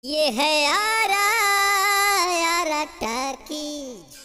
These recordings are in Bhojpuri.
ये है आरा आरा टाकीज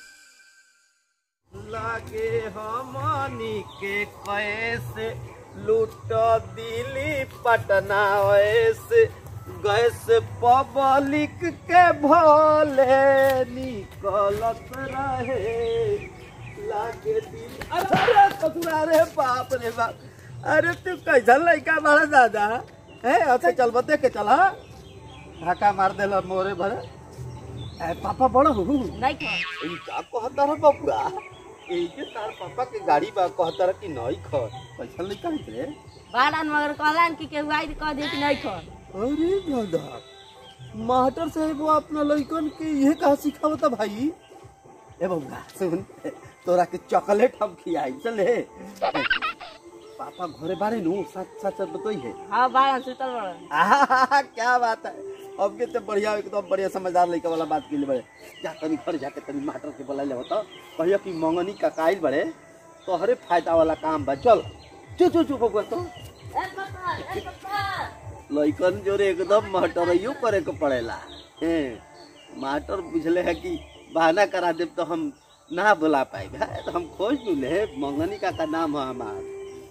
लागे हमनी के कैसे लूट दिली पटना ऐसे गैस पब्लिक के भोले निकलत रहे लागे दिल अरे अरे कतुरा रे बाप रे बाप अरे तू कैसा लड़का बड़ा दादा है अच्छा चल बते के चला धक्का मार देला मोरे भरे ए, पापा बड़ा हूँ नहीं खा ई का कहता रह बबुआ ई के तार पापा के गाड़ी बा कहता रह कि नहीं खर पैसा नहीं कहीं रे बालन मगर कहलन कि केहू आई कह दे कि नहीं खा अरे दादा मास्टर साहब वो अपना लड़कन के ये कहा सिखावता भाई ए बबुआ सुन तोरा के चॉकलेट हम खियाई चले पापा घरे बारे नु सच सच बतोई है हाँ बालन सुतल बड़न आहा, क्या बात है अब के तो बढ़िया एकदम बढ़िया समझदार लड़का वाला बात के लिए बड़े जा तनी घर जाके तनी मास्टर के बोला ले तो कहियो कि मंगनी का काइल बड़े तोहरे फायदा वाला काम बा चल चु चु चु बबुआ तो लइकन जोरे एकदम महटरइयो करे के पड़ेला हे मास्टर बुझले है कि बहाना करा देब तो हम ना बुला पाए तो हम खोज लूले मंगनी का का नाम है हमार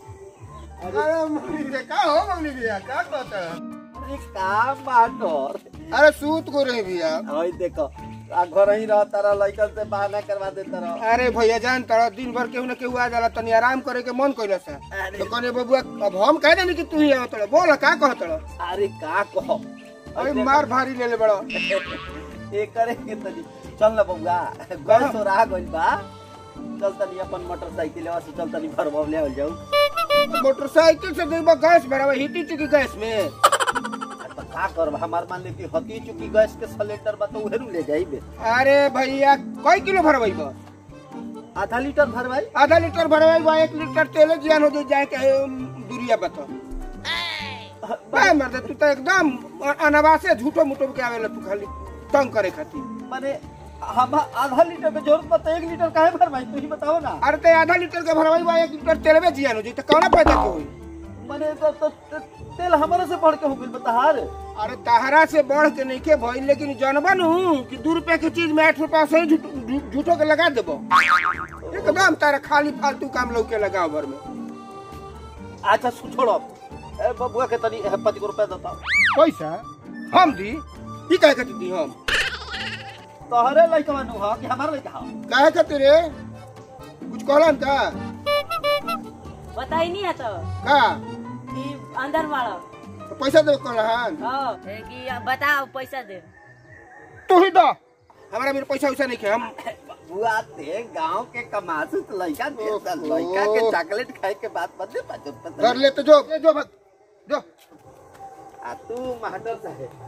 अरे मम्मी रे का हो मम्मी भैया क्या कहता है अरे का मास्टर अरे सूत को रहे भैया हई देखो आ घर ही रह तारा लइकन से बहाना करवा दे तारा अरे भैया जान तारा दिन भर केहू न केहू आ जाला तनी आराम करे के मन कइला से अरे। तो कने बबुआ अब हम कह देनी कि तू ही आवत बोल का कहत रह अरे का कहो अरे मार भारी ले ले बड़ा ए करे के तनी चल ना बउआ गैस और आ गइल बा चल तनी अपन मोटरसाइकिल से चल तनी घर ले आवल जाऊ मोटरसाइकिल से देबा गैस भरावा हिती चुकी गैस में आ तो का करब हमार मान ले कि हती चुकी गैस के सिलेंडर बा तो उहेरू ले जाइबे अरे भैया कई किलो भरवाई बा आधा लीटर भरवाई आधा लीटर भरवाई बा एक लीटर तेल जियान हो जाए के अम, दूरिया बता बे मर्द तू तो एकदम अनवासे झूठो मुठो के आवेला तू खाली तंग करे खातिर माने हम आधा लीटर के जरूरत बा तो एक लीटर काहे भरवाई तू ही बताओ ना अरे ते आधा लीटर के भरवाई बा एक लीटर तेल में जियान हो जाई तो कौना फायदा के होई माने तो, तो, तो तेल हमारे से बढ़ के हो गइल बताहार अरे तहरा से बढ़ के नहीं के भइल लेकिन जानबा नु कि दू रुपया के चीज में आठ रुपया से ही झूठ- झू- झूठो के लगा देबो एकदम तारा खाली फालतू काम लौके लगाओ भर में अच्छा सु- छोड़ो ए बबुआ के तनी ए, पति को रुपया देता पैसा हम दी ई काहे खातिर दी हम तोहरे लइका मानू हा कि हमार लइका हा काहे खातिर रे कुछ कहलन का बताई नहीं है तो का कि अंदर वाला तो पैसा दे कहलन हाँ है कि बताओ पैसा दे तू ही दो हमारा मेरे पैसा वैसा नहीं खे हम बबुआ ते गांव के कमासु तो लइका दे ओहो। सा लइका के चॉकलेट खाए के बात मत दे पाँच रुपया घर ले तो जो ये जो भग जो आ तू मास्टर साहेब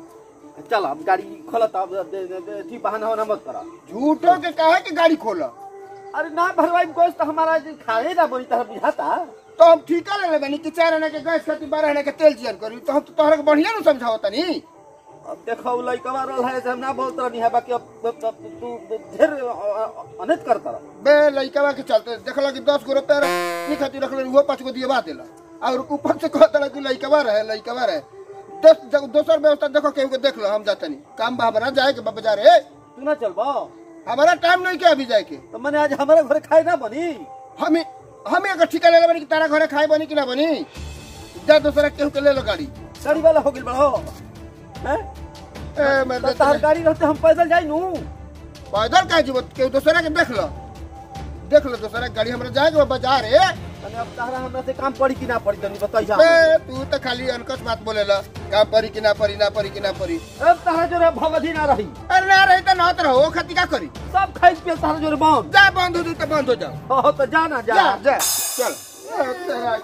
चल अब गाड़ी खोला तब दे दे दे थी बहाना होना मत करा झूठो के काहे के गाड़ी खोला अरे ना भरवाई गोश तो हमारा जे खाए ना बनी तरह बुझाता तो हम ठीका ले लेबनी कि चार आने के गैस खातिर बारह आने के तेल जियन करी तो हम तो तोहरा के बढ़िया न समझाओ तनी अब देखो उ लइका रहल है से हम ना बोलत रहनी है बाकी अब अब- अब तू ढेर अनत करता रह बे लइकवा के चलते देखला कि दस गो रुपया रहे ई खातिर रखले वो पाँच गो दिए देला और ऊपर से कहता रहा कि लइकवा रहे लइकवा रहे दस जग- दोसर व्यवस्था देखो केहू के देख लो हम जातनी काम बा हमारा जाए के बा बाजार ए तू ना चलबो हमारा टाइम नहीं के अभी जाए के तो मैंने आज हमारे घर खाए ना बनी हम हम एक ठिका ले लेबनी कि तारा घरे खाए बनी कि ना बनी जा दूसरा केहू के ले लो गाड़ी गाड़ी वाला हो गेल बड़ो हैं ए मैं तो तार गाड़ी रहते हम पैदल जाई नू पैदल का जीवत केहू दूसरा के देख लो देख लो दूसरा के गाड़ी हमरा जाए के बा बाजार ए तने अब तारा हमरा से काम पड़ी कि ना पड़ी तनी बताई बे तू तो खाली अनकस बात बोलेला का परी कि ना परी ना परी कि ना परी अब तारा जोरे भगवती ना रही अरे ना रही तो ना तो रहो खती का करी सब खाई पे तारा जोरे बंद जा बंद हो जाई तो बंद हो जाओ हो तो जा ना जा जा जा चल ए, तेरा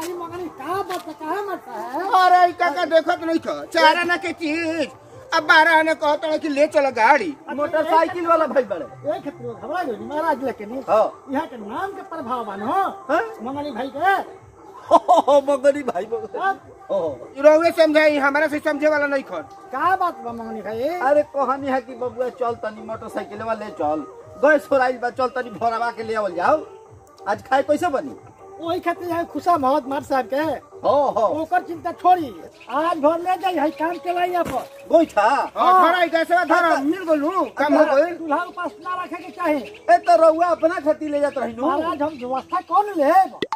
की- अरे ई काका देखत नहीं था चार आना के चीज अब बारह आने कहता है कि ले चलो गाड़ी मोटरसाइकिल वाला भाई बड़े एक क्षेत्र घबरा गई महाराज लेके नहीं हाँ यहाँ के नाम के प्रभाव बन हो हैं? मंगनी भाई के हो, हो, हो, मगनी भाई मगनी अब हो, हो। रोवे समझाई हमारा से समझे वाला नहीं खन का बात बा मंगनी भाई अरे कहानी है कि बबुआ चल तनी मोटरसाइकिल वाले चल गैस छोड़ाइल बा चल तनी भरवा के ले आवल जाओ आज खाए कैसे बनी वही खातिर है खुशा मोहम्मद मार साहब के हो हो ओकर चिंता छोड़ी आज भर ले जाई है काम चलाइया पर गोइठा हां धरा गैसवा धरा मिल गलू काम हो गइल चूल्हा के पास ना रखे के चाहे ए तो रउआ अपना खेती ले जात रही महाराज हम व्यवस्था कौन ले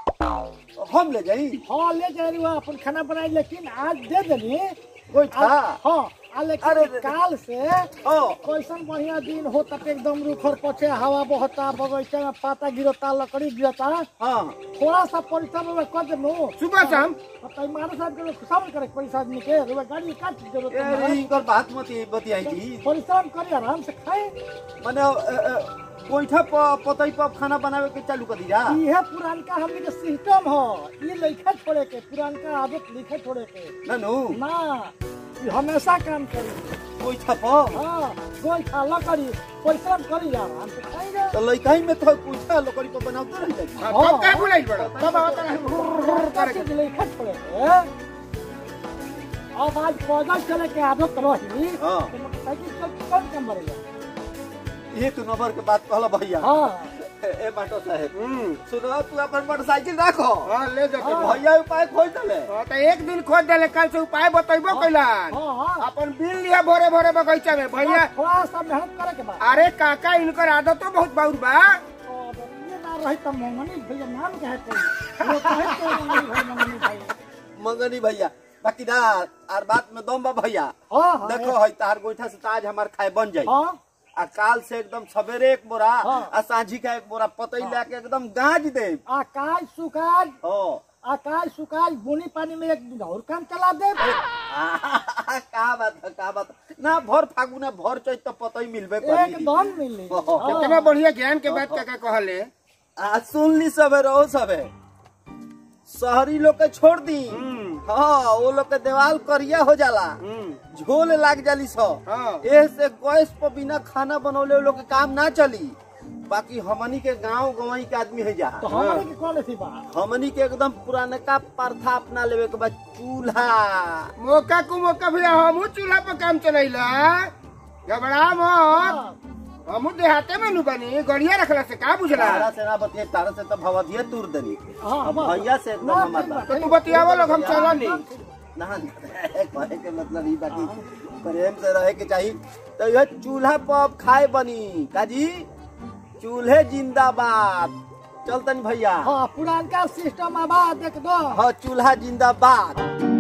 हम ले जाई हाँ ले जाए अपन खाना बनाई लेकिन आज दे देनी गोइठा आज- हाँ आ अरे लेकिन रे रे। काल से हो कैसन बढ़िया दिन हो तक एकदम रूखर पछे हवा बहता बगीचा में पाता गिरता लकड़ी गिरता हाँ थोड़ा सा परिश्रम में कर देनो सुबह शाम तई मारे साहब के सब करे पैसा आदमी के रुपए गाड़ी का चीज जरूरत ए है रे, इनकर बात मत बतियाई थी परिश्रम करी आराम से खाए माने अ, अ, गोइठा प पतई पर खाना बनावे के चालू कर दिया इहे पुरानका हमनी के सिस्टम हो ये लिखा छोड़े के पुरानका आदत लिखे छोड़े के ननु ना ये हमेशा काम करी गोइठा पर हाँ गोल खा लकड़ी परिश्रम करी आराम से खाएंगे तो लइकाई में तो गोइठा लकड़ी पर बनाते रह जाई हां तब का बुलाइल बड़ा तब आवत का चीज लिखा छोड़े के अब आज पैदल चले के आदत रही हाँ। तो मोटरसाइकिल चल कौन कम बढ़ेगा ये तू नंबर के बात कहला भैया हाँ ए ए बाटो साहेब हम्म सुनो तू अपन मोटरसाइकिल रखो हां ले जा ए, भैया उपाय खोज दले हां तो एक दिन खोज देले कल से उपाय बतैबो कैलान हाँ हाँ अपन बिल लिया भोरे भोरे बगीचा में भैया थोड़ा सा मेहनत करे के बाद अरे काका इनकर आदत तो बहुत बाउर बा और ये ना रही तो मंगनी भैया नाम क्या है कोई वो कहे तो मंगनी भाई मंगनी भाई मंगनी भैया बाकी ना आर बात में दम बा भैया हाँ हाँ देखो है तार गोइठा से ताज हमार खाए बन जाई हाँ आ काल से एकदम सवेरे एक बोरा हाँ। आ सांझी का एक बोरा पतई लेके एकदम गाज दे आकाश सुकाज हो आकाश सुकाज बुनी पानी में एक दिन और काम चला दे का बात है का बात है। ना भर फागुना भर चैत तो पतई मिलबे करी एकदम मिली हाँ। कितना बढ़िया ज्ञान के बात काका कहले आ सुन ली सबे रहो सबे शहरी लोग के छोड़ दी हम्म हाँ वो लोग के देवाल करिया हो जाला हम्म झोल लाग जाली सो हाँ। ए से गैस पर बिना खाना बनौले वो लोग के काम ना चली बाकी हमनी के गांव गंवाई के आदमी है जा तो हमारे की कौन सी बात हमनी के एकदम पुराने का प्रथा अपना लेवे के बाद चूल्हा मौका को मौका भैया हमू चूल्हा पर काम चलैला घबरा मत हमू देहाते में नु बनी गड़िया रखला से का बुझला तारा से ना बतिए तारा से तो भवधिया तुर देनी हाँ, अब हाँ। भैया से एकदम ना, हमार ठीक बात बा। तो तू बतियावा लोग हम चलनी ना कहे के मतलब ई बाकी प्रेम से रहे के चाहिए तो यह चूल्हा पर अब खाए बनी काजी चूल्हे जिंदाबाद चल तनी भैया हाँ पुरानका सिस्टम आबाद एक दो हाँ चूल्हा जिंदाबाद